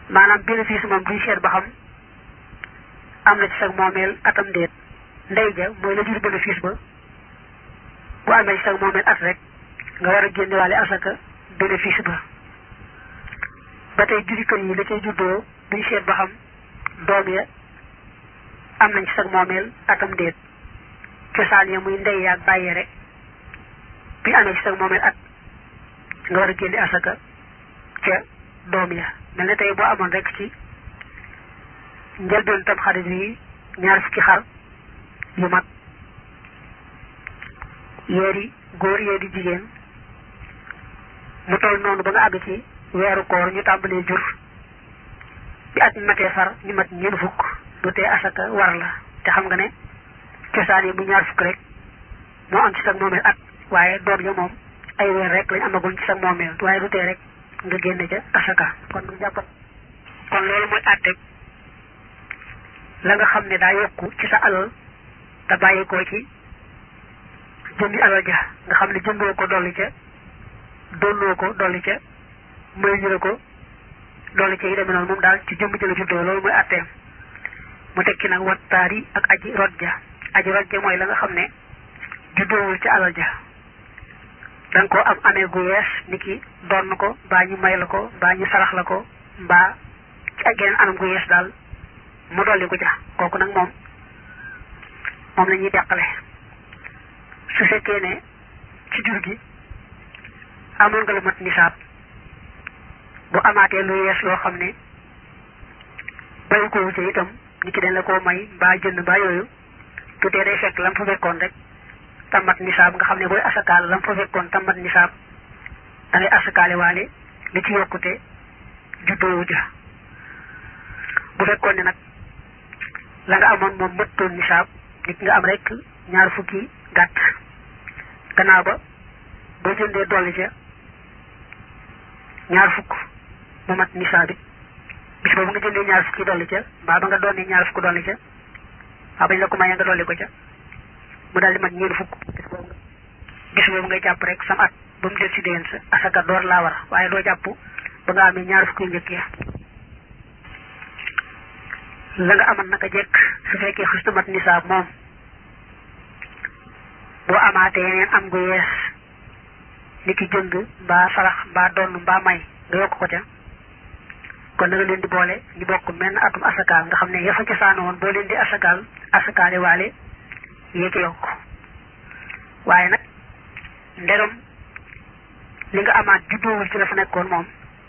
maanaam bénéfice moom duñ seet ba xam am na ci sag moomeel atam déet ndey ja mooy la jur bénéfice ba bu amee ci sag moomeel at rek nga war a génnewaale asaka bénéfice ba ba tey juri kër yi la cay juddoo duñ seet ba xam doom ya am nañ ci sag moomeel atam déet cosaan ya muy ndey yaag bàyyi rek bi amee ci sag moomeel at nga war a génne asaka ca doom ya mel ne tey boo amoon rek ci njëlbeen tam xarit yi ñaar fukki xar yu mag yeeri góor yeeri jigéen mu toll noonu ba nga àgg ci weeru koor ñu tàmbalee jur bi at matee far ñu mat ñeent fukk du tee asaka war la te xam nga ne cosaan yi bu ñaar fukk rek moo am ci sag moomeel at waaye doom ya moom ay weer rek lañ amagoon ci sag moomeel waaye du tee rek nga génne ca asaka kon nga jàppat kon loolu mooy àtteeg la nga xam ne daa yokku ci sa alal te bàyyi ko ci jëndi alal ja nga xam ne jëndoo ko dolli ca donnoo ko dolli ca may ñu ko dolli ca yi demee noonu moom daal ci jëmb jëla juddoo loolu mooy àtteem mu tekki nag wattaar yi ak aji rot ja aji rot ja mooy la nga xam ne juddoowul ca alal ja da nga ko am amee gu yees ni ki donn ko mbaa ñu may la ko mbaa ñu sarax la ko mbaa ci ak geneen anam gu yees daal mu dolli ko ja kooku nag moom moom la ñuy deqale su fekkee ne ci jur gi amoon nga lu mat nisaab bu amaatee lu yees loo xam ne bayu ko wuute itam ni ki dañ la koo may mbaa jënd mbaa yooyu tutee day fekk lam fa fekkoon rek tamat nisaab nga xam ne booy asakaal lam fa fekkoon tamat nisaab da ngay asakaale waale li ci yokkute juddoowu ja bu fekkoon ne nag la nga amoon moom mëttoon nisaab nit nga am rek ñaar fukki gàtt gannaaw ba boo jëndee dolli ca ñaar fukk mu mat nisaab it bis boobu nga jëndee ñaar fukki dolli ca mbaa ba nga doonee ñaar fukk dolli ca mbaa bañ la ko mayee nga dolli ko ca mu daal di mat ñeent fukk bis boobu ngay jàpp rek sam at ba mu del si déwén sa asaka door laa war waaye doo jàpp ba nga amee ñaar fukki njëkk ya la nga amal naka jekk su fekkee xustu mat nisaab moom boo amaatee yeneen am gu yees ni ki jënd mbaa sarax mbaa donn mbaa may nga yokk ko ca kon da nga leen di boole ñu bokk menn atum asakaal nga xam ne ya fa cosaano woon boo leen di asakaal asakaale waale yéeg yokk waaye nag ndegam li nga amaat juddoowul ci la fa nekkoon moom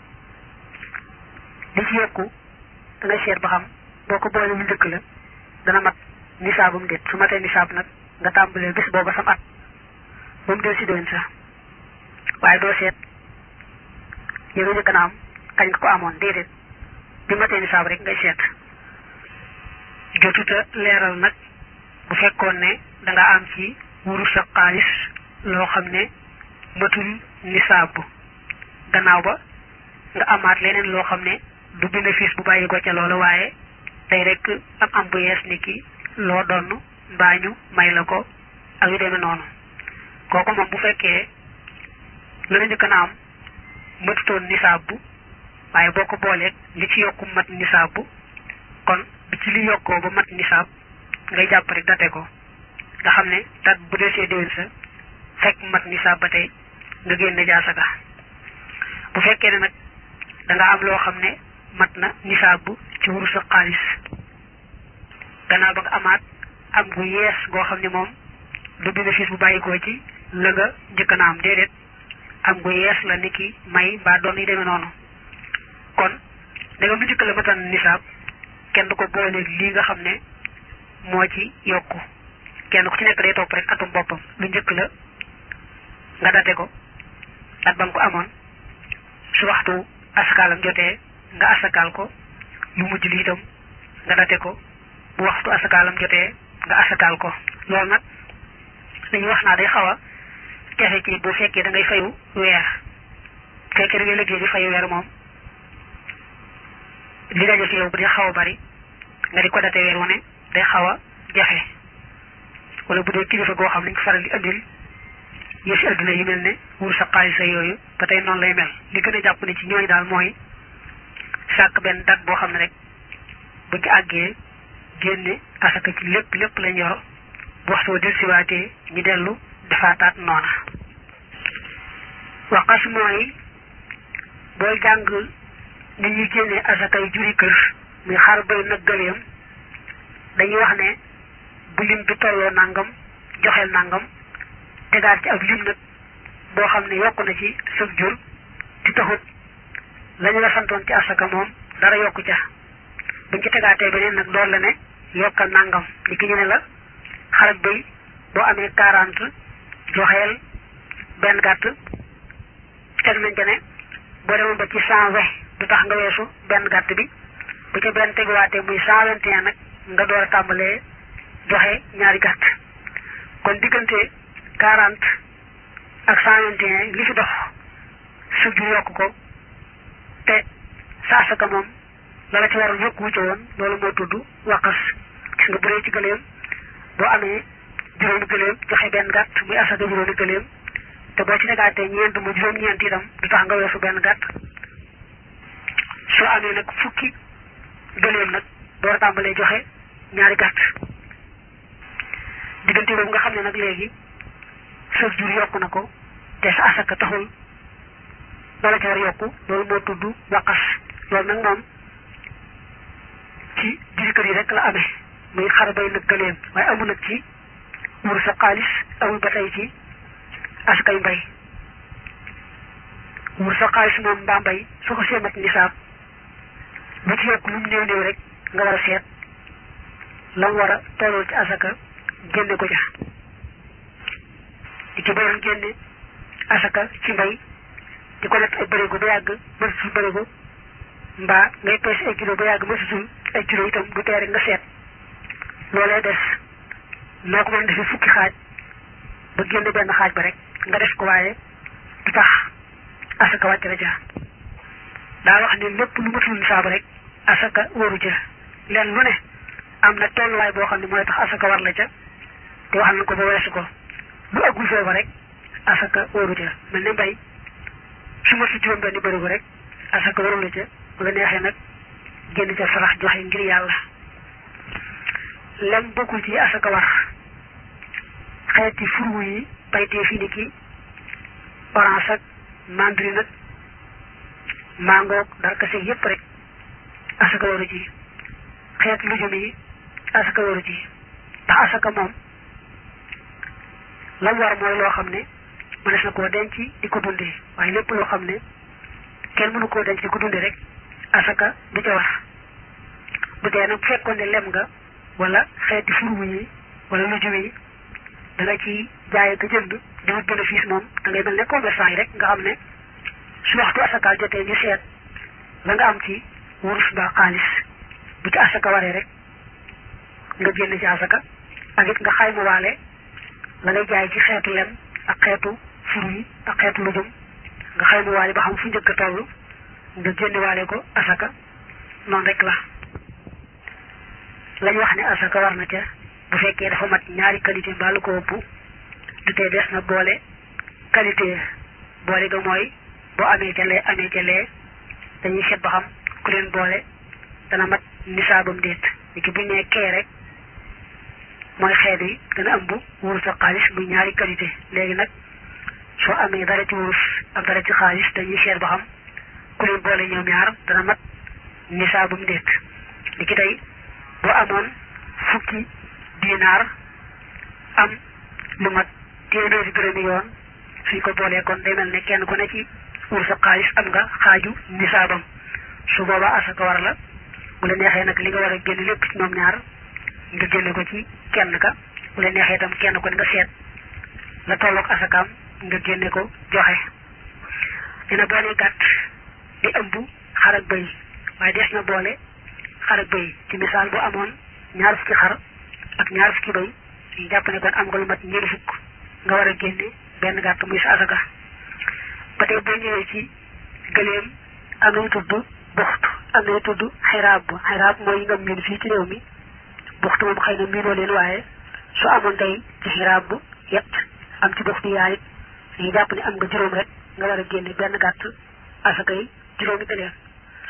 li ci yokku da ngay seet ba xam boo ko boole lu njëkk la dana mat nisaabum déet su matee nisaab nag nga tàmbalee bis booba sam at ba mu del si déwén sa waaye doo seet yi nga njëkk na am kañ nga ko amoon déedéet bi matee nisaab rek ngay seet jotuta leeral nag bu fekkoon ne da nga am ci wuru sa xaalis loo xam ne matul nisaab gannaaw ba nga amaat leneen loo xam ne du bénéfice bu bàyyi ko ca loola waaye tey rek am am bu yees ni ki loo donn mbaa ñu may la ko ak yu demee noonu kooku moom bu fekkee la nga njëkk na am matutoon nisaab bu waaye boo ko booleeg li ci yokku mat nisaab bu kon bi ci li yokkoo ba mat nisaab ngay jàpp rek date ko nga xam ne dat bu desee déwén sa fekk mat nisaab ba tey nga génne jaasaka bu fekkee ne nag da nga am loo xam ne mat na nisaab bu ci wuru sa xaalis gannaaw ba nga amaat am gu yees goo xam ne moom du bénéfice bu bàyyikoo ci la nga njëkk na am déedéet am gu yees la ni ki may mbaa doon yi demee noonu kon da nga lu njëkk la matan nisaab kenn du ko booleeg lii nga xam ne moo ci yokku kenn ku ci nekk day topp rek atum boppam lu njëkk la nga date ko dat ba nga ko amoon su waxtu asakaalam jotee nga asakaal ko lu mujj li itam nga date ko bu waxtu asakaalam jotee nga asakaal ko loolu nag dañuy wax naa day xaw a jafe ci bu fekkee da ngay fayu weer bu fekkee da ngay liggéey di fayu weer moom li daje fi yow bu dee xaw a bari nga di ko date weer wu ne day xaw a jafe wala bu dee kilifa goo xam ne ñu ko faral di andil yëfi adduna yi mel ne wur sa xaalis yooyu ba tey noonu lay mel li gën a jàpp ne ci ñooñu daal mooy sàkk benn dat boo xam ne rek bu ci àggee génne asaka ci lépp lépp lañ yor bu waxtu del siwaatee ñu dellu defaataat noona waqas mooy booy jàng ni ñuy génnee asakay juri kër muy xar bay nag gëleem dañuy wax ne bu lim bi tolloo nangam joxeel nangam tegaat ci ab lim nag boo xam ne yokku na ci sëf jur di taxut lañu la santoon ci asaka moom dara yokku ca buñ ci tegaatee beneen nag door la ne yokkal nangam li ki ñu ne la xarak bay boo amee quarante joxeel benn gàtt teg nañ ca ne boo demoon ba ci cent vingt du tax nga weesu benn gàtt bi bu ca benn teguwaatee muy cent vingt et un nag nga door a tàmbalee joxe ñaari gàtt kon diggante quarante ak cent vingt et un li fi dox suuf ju yokk ko te sa asaka moom la la ci waroon yokk wucce woon loolu moo tudd waqas gis nga bu dee ci gëléem boo amee juróomi gëléem joxe benn gàtt muy asaka juróomi gëléem te boo ci tegaatee ñeent mu juróom-ñeent itam du tax nga weesu benn gàtt soo amee nag fukki gëléem nag door a tàmbalee joxe ñaari gàtt diggante boobu nga xam ne nag léegi sëf jur yokku na ko te sa asaka taxul loola ca war yokku loolu moo tudd waqas loolu nag moom ci juri kër yi rek la amee muy xar bay nag gëléem waaye amul nag ci wur sa xaalis amul ba tey ci askay mbay wur sa xaalis moom mbaa mbay su ko seemat nisaab bu ci yokk lu mu néew néew rek nga war a seet la mu war a tolloo ci asaka génne ko ca di ci bayoon génne asaka ci mbay di ko natt ay bërigo ba yàgg mësutul bërigo mbaa ngay peese ay kilo ba yàgg mësutul ay kilo itam du tee rek nga seet loolee des noo ko mën defee fukki xaaj ba génne benn xaaj ba rek nga def ko waaye du tax asaka wàcc la ca daa wax ne lépp lu matul nisaab rek asaka waru ca leen lu ne am na tolluwaay boo xam ne mooy tax asaka war la ca te wax na ko ba weesu ko lu aggul foofa rek asaka waru ca mel ne mbay su ma si juróom benn bërigo rek asaka waru la ca bu la neexee nag génn ca sarax joxe ngir yàlla lem bokkul ci asaka war xeeti furu yi baytee fi ni ki orange ak mandarine nag mangoog darkase yépp rek asaka waru ci xeet lujum yi asaka waru ci ndax asaka moom lam war mooy loo xam ne mënees na koo denc di ko dundee waaye lépp loo xam ne kenn mënu koo denc di ko dundee rek asaka du ca war bu dee nag bu fekkoon ne lem nga wala xeeti furwu yi wala lujum yi da nga ci jaay ka jënd di wut bénéfice moom da ngay mel ne commerçant yi rek nga xam ne su waxtu asaka jotee ñu seet la nga am ci wurus ba xaalis bu ci asaka waree rek nga génn ci asaka ak it nga xayma waale la ngay jaay ci xeetu lem ak xeetu fur yi ak xeetu lujum nga xayma waale ba xam fu njëkk a toll nga génne waale ko asaka noonu rek la lañ wax ne asaka war na ca bu fekkee dafa mat ñaari qualité mbaa lu ko ëpp du tee des na boole qualité boole ga mooy boo amee ca lee amee ca lee dañuy seet ba xam ku leen boole dana mat nisaabam déet ni ki buñ nee kee rek mooy xeet yi dana ëmb wurus ak xaalis muy ñaari qualité léegi nag soo amee dara ci wurus ak dara ci xaalis dañuy seet ba xam ku leen boole ñoom ñaar dana mat nisaabam déet ni ki tey boo amoon fukki dinaar am lu mat téeméeri dërëmi yoon suñ ko boolee kon day mel ne kenn ku ne ci wurus ak xaalis am nga xaaju nisaabam su boobaa asaka war la bu la neexee nag li nga war a génn lépp ci ñoom ñaar nga génne ko ci kenn ka bu la neexee itam kenn ko nga seet la tolloog asakaam nga génne ko joxe dina boole gàtt di ëmb xar ak bëy waaye des na boole xar ak bëy ci misaal bu amoon ñaar fukki xar ak ñaar fukki bëy ñu jàpp ne kon am nga lu mat ñeent fukk nga war a génne benn gàtt muy sa asaka ba tey boo ñëwee ci gëléem am nañu tudd buxtu am nañu tudd xiraab xiraab mooy yi nga miin fii ci réew mi buxtu moom xëy na miinoo leen waaye su amoon tey ci xiraab bu yet am ci buxtu yaay it dañuy jàpp ne am nga juróom rek nga war a génne benn gàtt asaka yi juróomi gëléem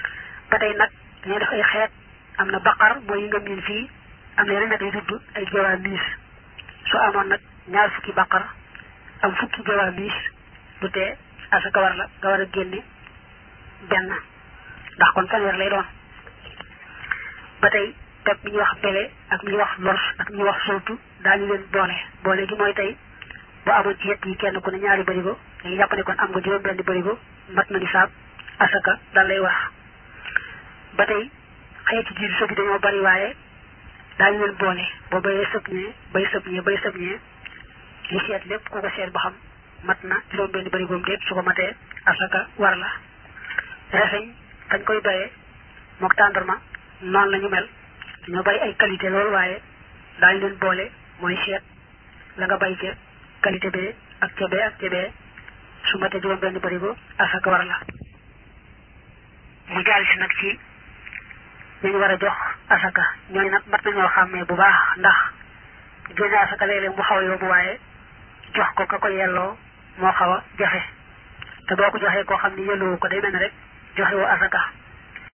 ba tey nag dañuy def ay xeet am na baqar mooy yi nga miin fii am na yeneen nag yu tudd ay jawaa miis su amoon nag ñaar fukki baqar am fukki jawaa miis du tee asaka war la nga war a génne benn ndax kon fanweer lay doon ba tey teg bi ñuy wax bele ak mi ñuy wax lors ak mi ñuy wax soltu daañu leen boole boole gi mooy tey boo amoon ci yett yi kenn ku ne ñaari bërigo dañuy jàpp ne kon am nga juróom benn bërigo mat na nisaab asaka dal lay wax ba tey xeeti jiitu sëb yi dañoo bari waaye daañu leen boole boo bayee sëb ñee bay sëb ñee bay sëb ñee ñu seet lépp ku ko seet ba xam mat na juróom benn bërigoom déet su ko matee asaka war la reseñ dañ koy bayee mook tàndarma noonu la ñu mel dañoo bari ay qualité loolu waaye daañu leen boole mooy seet la nga bay ca qualité bee ak ca bee ak ca bee su matee juróom benn bërigo asaka war la mu jaal si nag ci ñu war a jox asaka ñooñu nag mat nañoo xàmmee bu baax ndax génne asaka léeg-léeg mu xaw a yóbbu waaye jox ko ka ko yelloo moo xaw a jafe te boo ko joxee koo xam ni yelloo ko day mel ne rek joxe woo asaka